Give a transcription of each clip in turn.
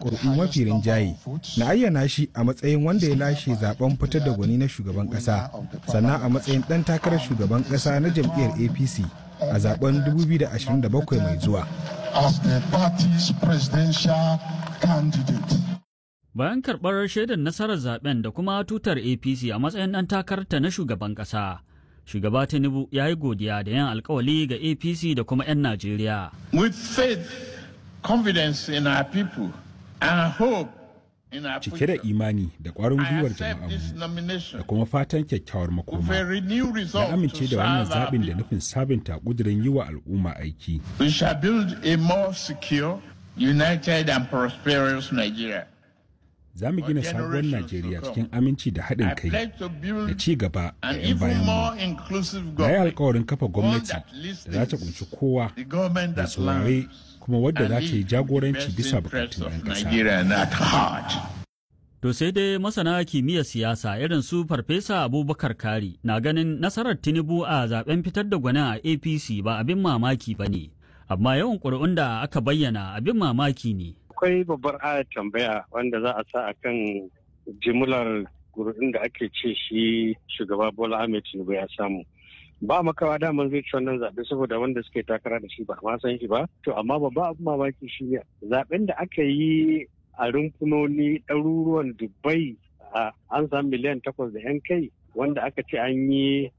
ƙuri'u mafi rinjaye na ayyana shi a matsayin wanda ya lashe zaben fitar da gwani na shugaban ƙasa sannan a matsayin ɗan takarar shugaban ƙasa na jam'iyyar apc a zaben 2027 mai zuwa Bayan karɓar shaidar nasarar zaben da kuma tutar APC a matsayin ɗan takarta na shugaban ƙasa, shugaba Tinubu ya yi godiya da yin alkawali ga APC da kuma 'yan Najeriya. With faith, confidence in our people, and hope in our cike da imani da ƙwarin gwiwar jama'armu da kuma fatan kyakkyawar makoma na amince da wannan zaɓin da nufin sabunta ƙudurin yi wa al'umma aiki. We shall build a more secure, united and prosperous Nigeria. za mu gina sabuwar Najeriya cikin aminci da haɗin kai da ci gaba da 'yan bayan mu. Na yi alkawarin kafa gwamnati da za ta kunshi kowa da saurare kuma wadda za ta yi jagoranci bisa bukatun 'yan ƙasa. To sai dai masana kimiyyar siyasa irin su Farfesa Abubakar Kari na ganin nasarar Tinubu a zaben fitar da gwanin a APC ba abin mamaki ba ne, amma yawan ƙuri'un da aka bayyana abin mamaki ne. akwai babbar ayar tambaya wanda za a sa a kan jimlar gurin da ake ce shi shugaba bola ahmed tinubu ya samu ba makawa daman zai ci wannan zaɓe saboda wanda suke takara da shi ba ma san shi ba to amma babba abin mamaki shi ne zaɓen da aka yi a rumfunoni ɗaruruwan dubai an samu miliyan takwas da yan kai wanda aka ce an yi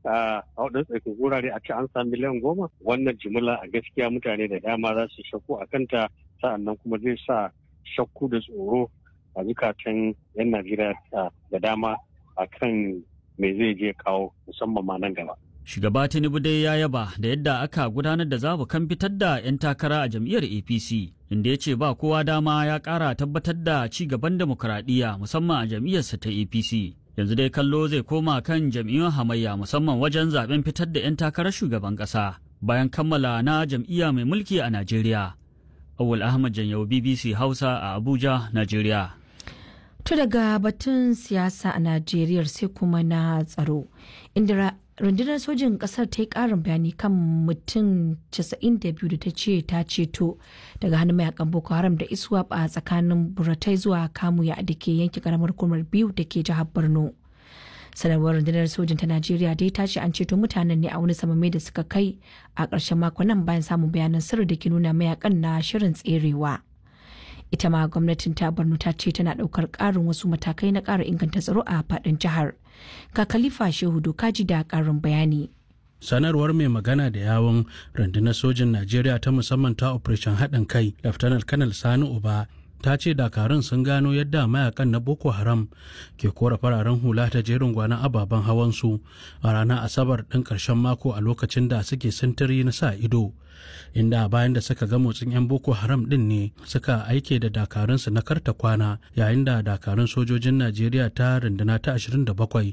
a waɗansu tsakin wurare a ce an samu miliyan goma wannan jimila a gaskiya mutane da dama za su shakku a kanta sa'annan kuma zai sa shakku da tsoro a zukatan 'yan najeriya da dama a kan me zai je kawo musamman ma nan gaba Shugaba Tinubu dai ya yaba da yadda aka gudanar da zabukan fitar da 'yan takara a jam'iyyar APC, inda ya ce ba kowa dama ya ƙara tabbatar da ci gaban demokuraɗiyya musamman a jam'iyyarsa ta APC. Yanzu dai kallo zai koma kan jam'iyyun hamayya musamman wajen zaben fitar da 'yan takarar shugaban ƙasa bayan kammala na jam'iyya mai mulki a Najeriya. Awul Ahmad Janyau BBC Hausa a Abuja, Najeriya. To daga batun siyasa a Najeriya sai kuma na tsaro, inda rundunar sojin kasar ta yi karin bayani kan mutum 92 da ta ce ta ceto daga hannun mayakan Boko Haram da ISWAP a tsakanin Buratai zuwa Kamuya da ke yanke karamar kumar biyu da ke jihar Borno. sanarwar rundunar sojin ta najeriya dai ta ce an ceto mutanen ne a wani samame da suka kai a ƙarshen mako nan bayan samun bayanan sirri da ke nuna mayakan na shirin tserewa ita ma gwamnatin ta borno ta ce tana ɗaukar ƙarin wasu matakai na ƙara inganta tsaro a faɗin jihar ka khalifa shehu dokaji da ƙarin bayani sanarwar mai magana da yawon rundunar sojin najeriya ta musamman ta operation haɗin kai laftanar kanal sani uba ta ce dakarun sun gano yadda mayakan na boko haram ke kora fararen hula ta jerin gwanon ababen hawansu a ranar asabar ɗin ƙarshen mako a lokacin da suke sintiri na sa ido inda bayan da suka ga motsin 'yan boko haram ɗin ne suka aike da dakarunsu na karta kwana yayin da dakarun sojojin najeriya ta runduna ta 27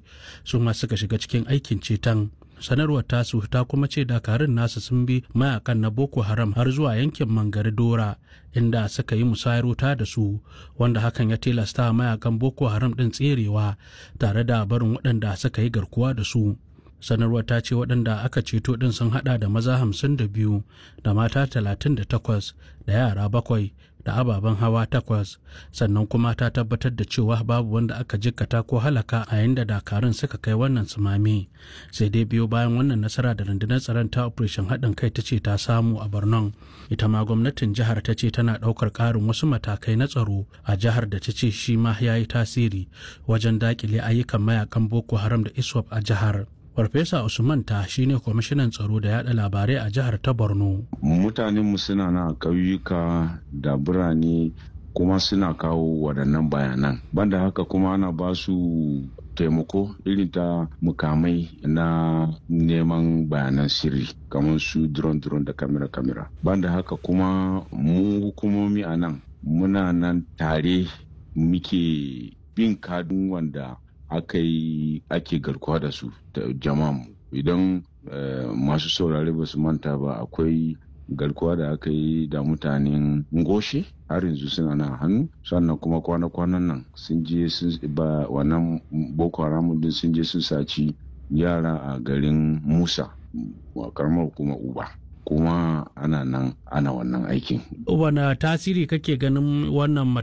su ma suka shiga cikin aikin ceton sanarwar tasu ta kuma ce dakarun nasu sun bi mayakan na boko haram har zuwa yankin mangari dora inda suka yi musayar wuta da su wanda hakan ya tilasta mayakan boko haram din tserewa tare da barin waɗanda suka yi garkuwa da su sanarwar ta ce waɗanda aka ceto ɗin sun haɗa da maza hamsin da biyu da mata talatin da takwas da yara bakwai da ababen hawa takwas sannan kuma ta tabbatar da cewa babu wanda aka jikkata ko halaka a yayin da dakarun suka kai wannan tsunami sai dai biyo bayan wannan nasara da rundunar tsaron ta operation haɗin kai ta ce ta samu a borno ita ma gwamnatin jihar ta ce tana ɗaukar ƙarin wasu matakai na tsaro a jihar da ta ce shi ma ya yi tasiri wajen daƙile ayyukan mayakan boko haram da iswap a jihar Farfesa Usman ta shine kwamishinan tsaro da yada labarai a jihar ta Borno. Mutanenmu suna na ƙauyuka da birane kuma suna kawo waɗannan bayanan. Banda haka kuma ana ba su taimako irin ta mukamai na neman bayanan sirri kamar su drone drone da kamera kamera. Banda haka kuma mu hukumomi a nan muna nan tare muke bin kadun wanda aka yi ake garkuwa da su da jama'a idan masu saurare ba su manta ba akwai garkuwa da aka yi da mutanen ngoshe har yanzu suna na hannu sannan kuma kwana-kwanan nan sun je sun ba wannan boko haram din sun je sun saci yara a garin musa karamar kuma uba kuma ana nan ana wannan aikin. Wane tasiri kake ganin wannan